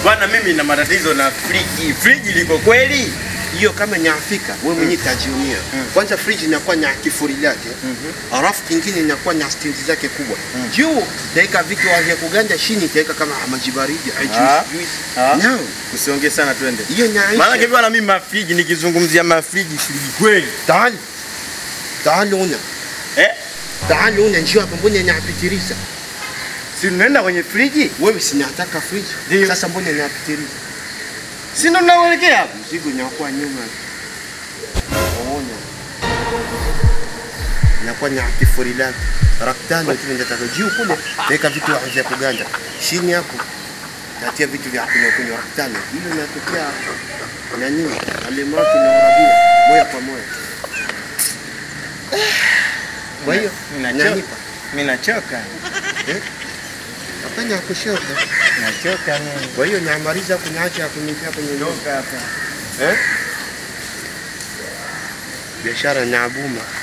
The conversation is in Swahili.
Bwana, mimi na matatizo na friji. Friji liko kweli? hiyo kama nyafika wewe mwenyewe tajionea. Kwanza fridge inakuwa na kifuri lake, alafu kingine inakuwa na stendi zake kubwa. Juu taweka vitu vya kuganda, chini taweka kama maji baridi, Ah. juice juice. Ah. Naam, Usiongee sana, twende. hiyo Maana nyaisha. bwana, mimi mafriji, nikizungumzia mafriji, friji kweli Taali. Taali una. eh? Taali una njoo hapa mbona nyapitiriza? Si tunaenda kwenye friji, Wewe sinataka fridge. Ndio. Sasa mbona nyapitiriza? si ndo tunaelekea hapo? Mzigo inakuwa nyuma. Ona. Inakuwa ni kifuri lake. Raktano tu ndio taka juu kule. Weka vitu vya kuganda. Chini hapo. Tatia vitu vya kunywa kunywa raktano. Hilo inatokea na nini? Alimaki na Arabia moja kwa moja. Kwa hiyo Mimi nachoka. nanipa. Mimi nachoka. Hapana kushoka. Nachoka mimi. Kwa hiyo namaliza kunyacha kunipia kwenye ndoka Toka hapa. eh? Biashara na abuma.